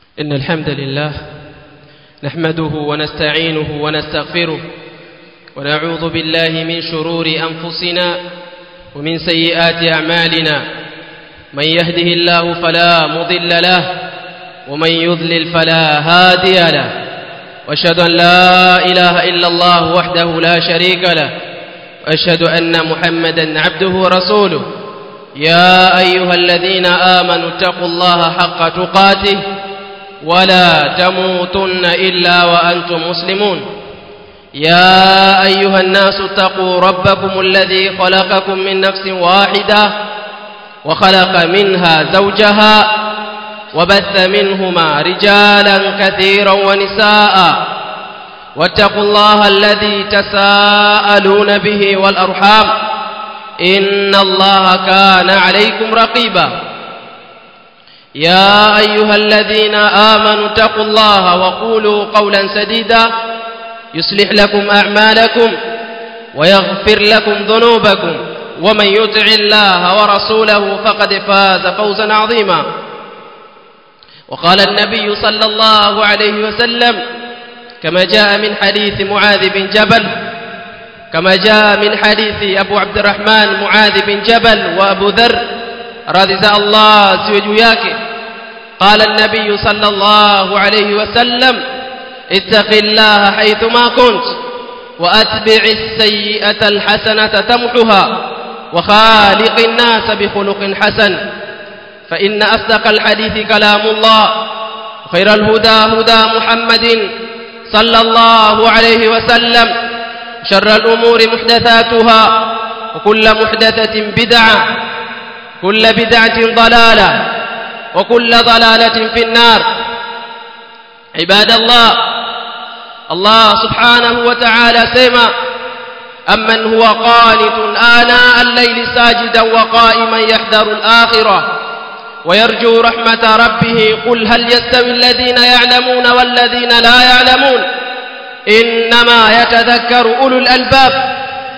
إن الحمد لله نحمده ونستعينه ونستغفره ونعوذ بالله من شرور أنفسنا ومن سيئات أعمالنا من يهده الله فلا مضل له ومن يضلل فلا هادي له واشهد أن لا إله إلا الله وحده لا شريك له واشهد أن محمدا عبده ورسوله يا أيها الذين آمنوا اتقوا الله حق تقاته ولا تموتن إلا وأنتم مسلمون يا أيها الناس اتقوا ربكم الذي خلقكم من نفس واحدة وخلق منها زوجها وبث منهما رجالا كثيرا ونساء واتقوا الله الذي تساءلون به والأرحام إن الله كان عليكم رقيبا يا أيها الذين آمنوا اتقوا الله وقولوا قولا سديدا يصلح لكم أعمالكم ويغفر لكم ذنوبكم ومن يطع الله ورسوله فقد فاز فوزا عظيما وقال النبي صلى الله عليه وسلم كما جاء من حديث معاذ بن جبل كما جاء من حديث أبو عبد الرحمن معاذ بن جبل وأبو ذر رضي الله سوجو yake قال النبي صلى الله عليه وسلم اتق الله حيثما كنت وأتبع السيئة الحسنة تمحها وخالق الناس بخلق حسن فإن أصدق الحديث كلام الله خير الهدى هدى محمد صلى الله عليه وسلم شر الأمور محدثاتها وكل محدثة بدعة كل بدعة ضلالة وكل ضلالة في النار عباد الله الله سبحانه وتعالى سيما أمن هو قانت آناء الليل ساجدا وقائما يحذر الآخرة ويرجو رحمة ربه قل هل يستوي الذين يعلمون والذين لا يعلمون إنما يتذكر أولو الألباب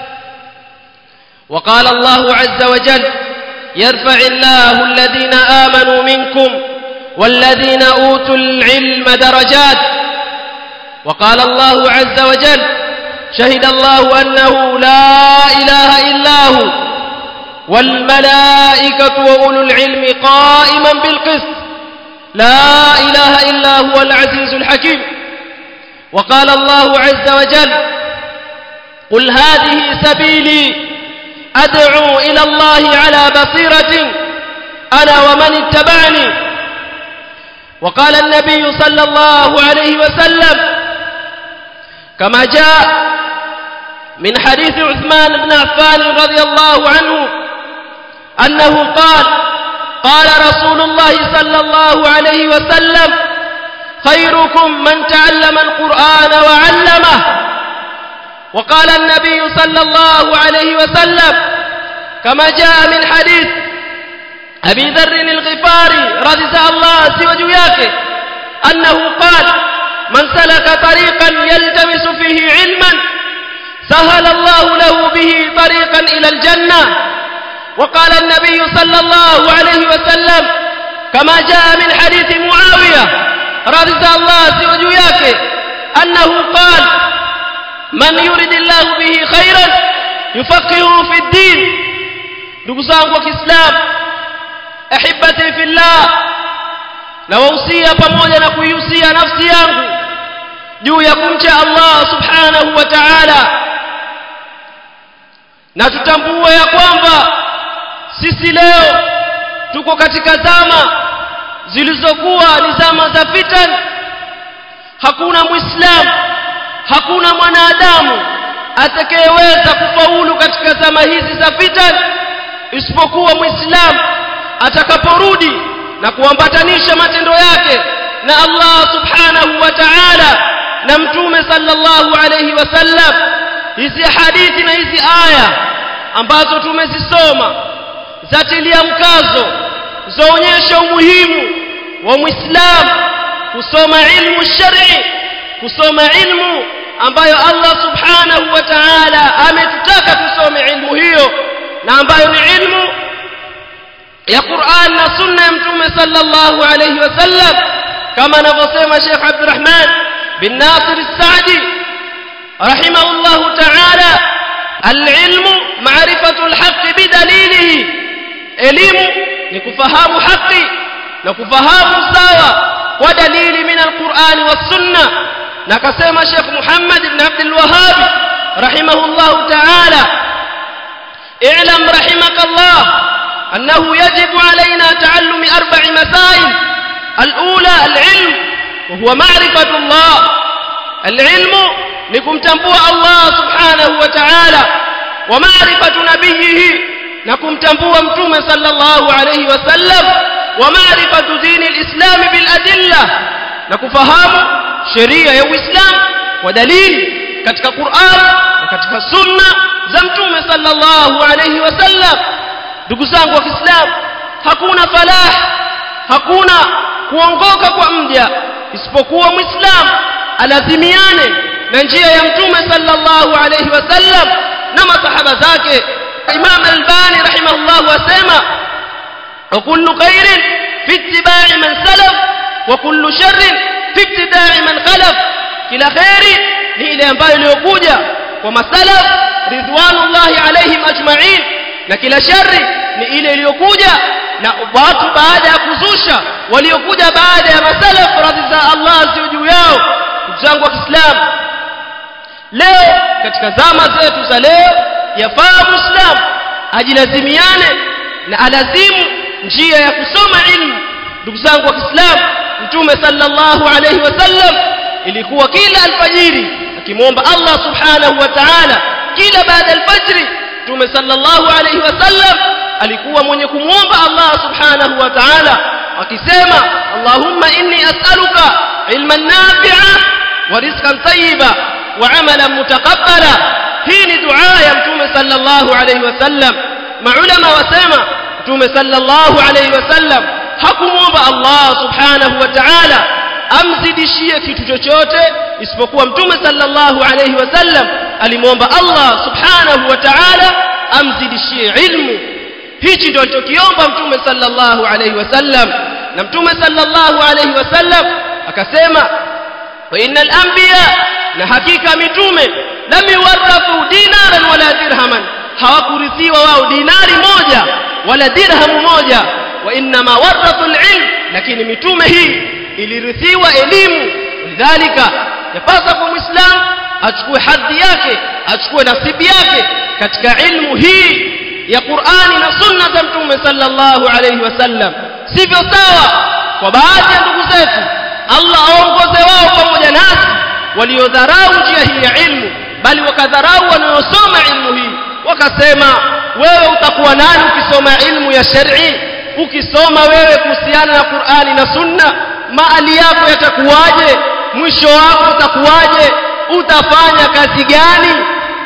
وقال الله عز وجل يرفع الله الذين آمنوا منكم والذين أوتوا العلم درجات وقال الله عز وجل شهد الله أنه لا إله إلا هو والملائكة وأولو العلم قائما بالقسط لا إله إلا هو العزيز الحكيم وقال الله عز وجل قل هذه سبيلي أدعو إلى الله على بصيرة أنا ومن اتبعني وقال النبي صلى الله عليه وسلم كما جاء من حديث عثمان بن عفان رضي الله عنه أنه قال قال رسول الله صلى الله عليه وسلم خيركم من تعلم القرآن وعلمه وقال النبي صلى الله عليه وسلم كما جاء من حديث أبي ذر الغفاري رضي الله سوى yake أنه قال من سلك طريقا يلتمس فيه علما سهل الله له به طريقا إلى الجنة وقال النبي صلى الله عليه وسلم كما جاء من حديث معاوية رضي الله سوى yake أنه قال من يريد الله به خيرا يفقهه في الدين ndugu zangu wa Kiislamu ahibati fillah nawahusia pamoja na kuihusia nafsi yangu juu ya kumcha Allah subhanahu wa ta'ala na tutambue ya kwamba sisi leo tuko katika zama zilizokuwa ni zama za fitan hakuna muislamu hakuna mwanadamu atakayeweza kufaulu katika zama hizi za fitan isipokuwa muislamu atakaporudi na kuambatanisha matendo yake na Allah subhanahu wa ta'ala na mtume sallallahu alayhi wasallam hizi hadithi na hizi aya ambazo tumezisoma zatilia mkazo zaonyesha umuhimu wa muislamu kusoma ilmu shar'i kusoma ilmu ambayo Allah subhanahu wa ta'ala ametutaka tusome ilmu hiyo na ambayo ni ilmu ya Qur'an na sunna ya mtume sallallahu alayhi wasallam kama anavyosema Sheikh Abdurrahman bin Nasir As-Sa'di rahimahullahu ta'ala al-ilmu ma'rifatu al-haqq bidalilihi elimu ni kufahamu haki na kufahamu sawa kwa dalili min al-Qur'an was-sunnah na akasema Sheikh Muhammad ibn Abdul Wahhab rahimahullahu ta'ala اعلم رحمك الله أنه يجب علينا تعلم أربع مسائل الأولى العلم وهو معرفة الله العلم لكم تنبوع الله سبحانه وتعالى ومعرفة نبيه لكم تنبوع متوم صلى الله عليه وسلم ومعرفة دين الإسلام بالأدلة لكم فهم شريعة الإسلام ودليل katika Qur'an na katika sunna za mtume sallallahu alayhi wasallam ndugu zangu wa Kiislamu hakuna falah hakuna kuongoka kwa mja isipokuwa muislam alazimiane na njia ya mtume sallallahu alayhi wasallam na masahaba zake Imam Albani rahimahullah wasema وكل خير في اتباع من سلف وكل شر في ابتداع من خلف kila khairi ni ile ambayo iliyokuja kwa masalaf ridwanullahi alaihim ajma'in na kila shari ni ile iliyokuja na watu baada ya kuzusha waliokuja baada ya masalaf radhi za Allah zio juu yao ndugu zangu wa Kiislamu leo katika zama zetu za leo yafaa muislam ajilazimiane na alazimu njia ya kusoma ilmu ndugu zangu wa Kiislamu mtume sallallahu alayhi wasallam ilikuwa kila alfajiri akimwomba Allah subhanahu wa ta'ala kila baada alfajri mtume sallallahu alayhi wasallam alikuwa mwenye kumwomba Allah subhanahu wa ta'ala akisema Allahumma inni as'aluka ilman nafi'a wa rizqan tayyiba wa 'amalan mutaqabbala hii ni dua ya mtume sallallahu alayhi wasallam maulama wasema mtume sallallahu alayhi wasallam hakumwomba Allah subhanahu wa ta'ala amzidishie kitu chochote isipokuwa mtume sallallahu alayhi wasallam alimwomba Allah subhanahu wa ta'ala amzidishie ilmu hichi ndio alichokiomba mtume sallallahu alayhi wasallam na mtume sallallahu alayhi wasallam akasema wa innal anbiya na hakika mitume lam yuwarathu dinaran wala dirhaman hawakurithiwa wao dinari moja wala dirhamu moja wa inma warathu alilm lakini mitume hii ilirithiwa elimu lidhalika yapasa kwa muislam achukue hadhi yake achukue nasibi yake katika ilmu hii ya Qur'ani na sunna za mtume sallallahu alayhi wasallam sivyo sawa kwa baadhi ya ndugu zetu Allah aongoze wao pamoja nasi waliodharau njia hii ya ilmu bali wakadharau wanaosoma ilmu hii wakasema wewe utakuwa nani ukisoma ilmu ya shar'i ukisoma wewe kuhusiana na Qur'ani na sunna maali yako yatakuwaje mwisho wako utakuwaje utafanya kazi gani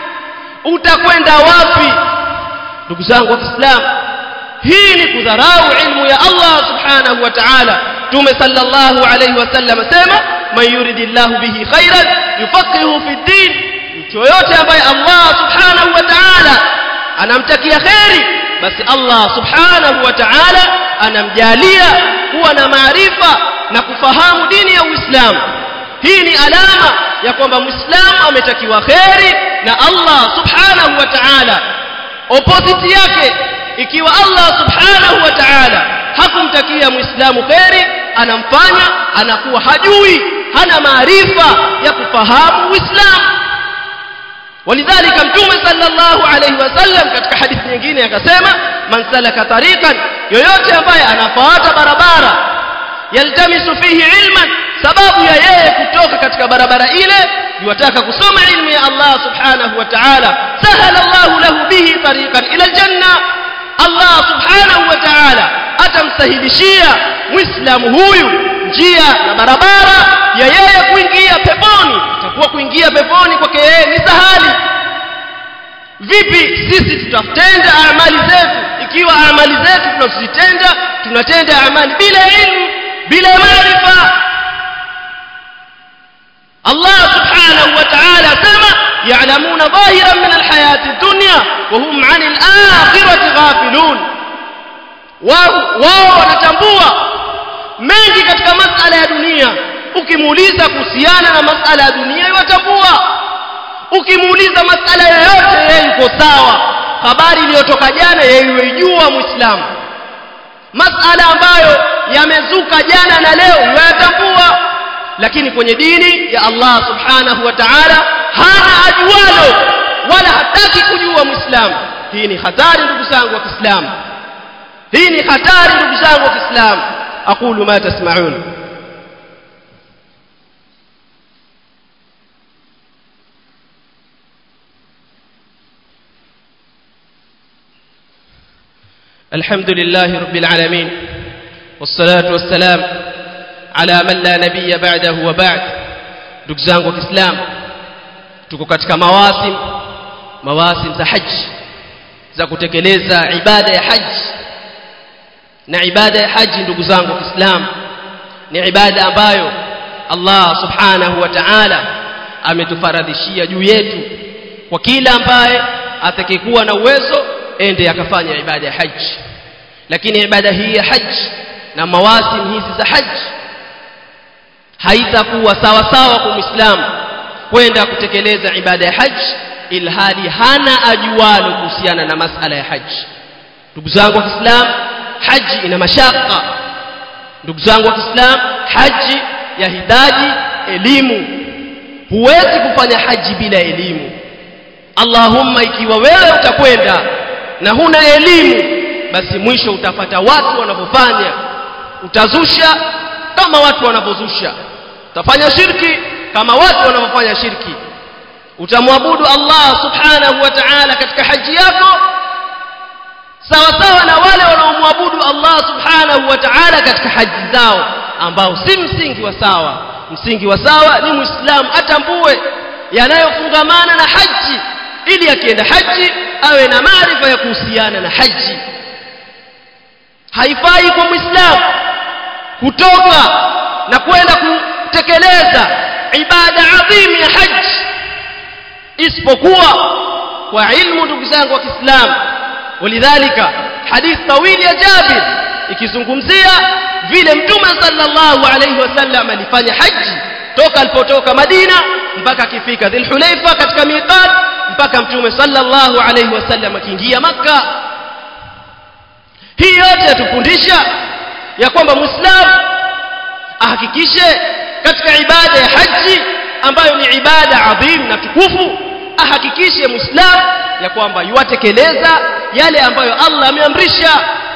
utakwenda wapi ndugu zangu wa Kiislamu hii ni kudharau ilmu ya Allah subhanahu wa ta'ala tume sallallahu alayhi wasallam asema man yuridillahu bihi khairan yufaqihu fi din mtu yote ambaye Allah subhanahu wa ta'ala anamtakia khairi basi Allah subhanahu wa ta'ala anamjalia kuwa na maarifa na kufahamu dini ya Uislamu hii ni alama ya kwamba Muislamu ametakiwa khairi na Allah subhanahu wa ta'ala opposite yake ikiwa Allah subhanahu wa ta'ala hakumtakia Muislamu khairi anamfanya anakuwa hajui hana maarifa ya kufahamu Uislamu ولذلك mtume sallallahu alayhi wasallam katika hadithi nyingine akasema man salaka tariqan yoyote ambaye anafuata barabara yaltamisu fihi ilman sababu ya yeye kutoka katika barabara ile yuwataka kusoma ilmu ya Allah subhanahu wa ta'ala sahala Allah lahu bihi tariqan ila aljanna Allah subhanahu wa ta'ala atamsahilishia muislamu huyu njia na barabara ya yeye kuingia peponi itakuwa kuingia peponi kwake yeye ni sahali vipi sisi tutatenda amali zetu ikiwa amali zetu tunazitenda tunatenda amali bila ilmu bila maarifa Allah subhanahu wa ta'ala sema ya'lamuna dhahiran min alhayati ad-dunya wa hum 'anil akhirati ghafilun wao wao wanatambua mengi katika masala ya dunia ukimuuliza kuhusiana na masala ya dunia yatambua ukimuuliza masala yoyote yeye yuko sawa habari iliyotoka jana yeye yuijua muislamu masala ambayo yamezuka jana na leo yatambua lakini kwenye dini ya Allah subhanahu wa ta'ala hana ajualo wala hataki kujua muislamu hii ni hatari ndugu zangu wa Kiislamu hii ni hatari ndugu zangu wa Kiislamu aqulu ma tasma'un الحمد لله رب العالمين والصلاة والسلام على من لا نبي بعده وبعد ndugu zangu wa Kiislamu tuko katika mawasim mawasim za haji za kutekeleza ibada ya haji na ibada ya haji ndugu zangu wa Kiislamu ni ibada ambayo Allah subhanahu wa ta'ala ametufaradhishia juu yetu kwa kila ambaye atakayekuwa na uwezo ende akafanya ibada ya haji lakini ibada hii ya haji na mawasim hizi za haji haitakuwa sawa sawa kwa muislamu kwenda kutekeleza ibada ya haji ilhali hana ajualo kuhusiana na masala ya haji ndugu zangu wa Kiislamu haji ina mashaka ndugu zangu wa Kiislamu haji yahitaji elimu huwezi kufanya haji bila elimu Allahumma ikiwa wewe utakwenda na huna elimu basi mwisho utapata watu wanavyofanya utazusha kama watu wanavyozusha utafanya shirki kama watu wanavyofanya shirki utamwabudu Allah subhanahu wa ta'ala katika haji yako sawa sawa na wale wanaomwabudu Allah subhanahu wa ta'ala katika haji zao ambao si msingi wa sawa msingi wa sawa ni muislamu atambue yanayofungamana na haji ili akienda haji awe na maarifa ya kuhusiana na haji haifai kwa muislamu kutoka na kwenda kutekeleza ibada adhim ya haji isipokuwa kwa ilmu ndugu zangu wa Kiislamu walidhalika hadith tawili ya Jabir ikizungumzia vile mtume sallallahu alayhi wasallam alifanya haji toka alipotoka Madina mpaka akifika Dhulhulaifa katika miqat mpaka mtume sallallahu alayhi wasallam akiingia maka hii yote yatufundisha ya kwamba muislamu ahakikishe katika ibada ya haji ambayo ni ibada adhim na tukufu ahakikishe muislamu ya kwamba yuatekeleza yale ambayo Allah ameamrisha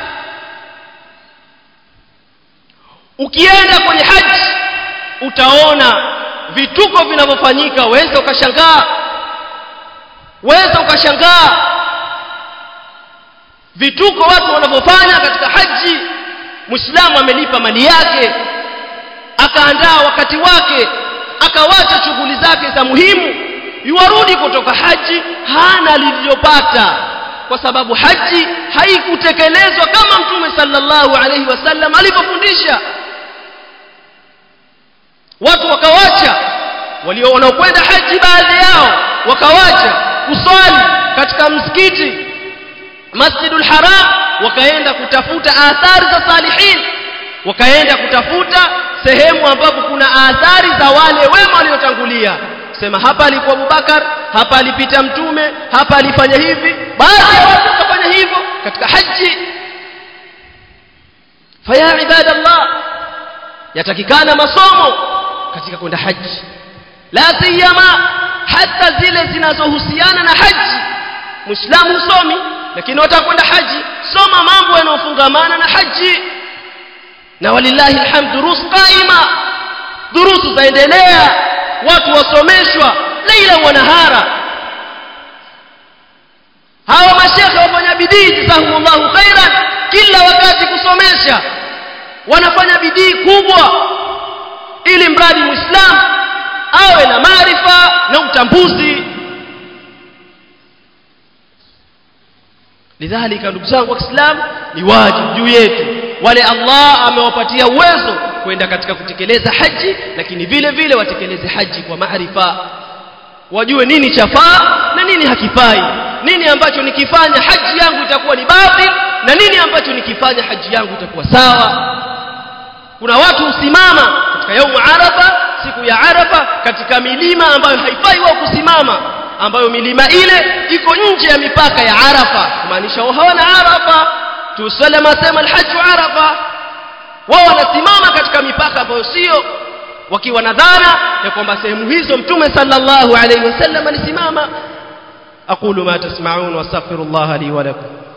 ukienda kwenye haji utaona vituko vinavyofanyika waweza ukashangaa waweza ukashangaa vituko watu wanavyofanya katika haji muislamu amelipa mali yake akaandaa wakati wake akawacha shughuli zake za muhimu yuarudi kutoka haji hana lililopata kwa sababu haji haikutekelezwa kama mtume sallallahu alaihi wasallam alivyofundisha watu wakawacha walio wanaokwenda haji baadhi yao wakawacha kuswali katika msikiti Masjidul Haram wakaenda kutafuta athari za salihin wakaenda kutafuta sehemu ambapo kuna athari za wale wema waliotangulia sema hapa alikuwa Abubakar hapa alipita mtume hapa alifanya hivi baadhi ya watu wakafanya hivyo katika haji faya ibadallah yatakikana masomo katika kwenda haji la siyama hata zile zinazohusiana na haji muislamu husomi lakini watakwenda haji soma mambo yanayofungamana na haji na walillahi alhamd durus qaima durusu zaendelea watu wasomeshwa leila wa nahara hawa mashekhe wafanya bidii jazahumullahu khairan kila wakati kusomesha wanafanya bidii kubwa ili mradi muislamu awe na maarifa na utambuzi lidhalika ndugu zangu wa Kiislamu ni wajibu juu yetu wale Allah amewapatia uwezo kwenda katika kutekeleza haji lakini vile vile watekeleze haji kwa maarifa wajue nini chafaa na nini hakifai nini ambacho nikifanya haji yangu itakuwa ni batil na nini ambacho nikifanya haji yangu itakuwa sawa kuna watu husimama katika yaumu arafa katika milima ambayo haifai wao kusimama ambayo milima ile iko nje ya mipaka ya Arafa kumaanisha wao hawana Arafa tusalama sema alhajj Arafa wao wanasimama katika mipaka ambayo sio wakiwa na dhana ya kwamba sehemu hizo mtume sallallahu alaihi wasallam alisimama aqulu ma tasma'un wastaghfirullah li wa lakum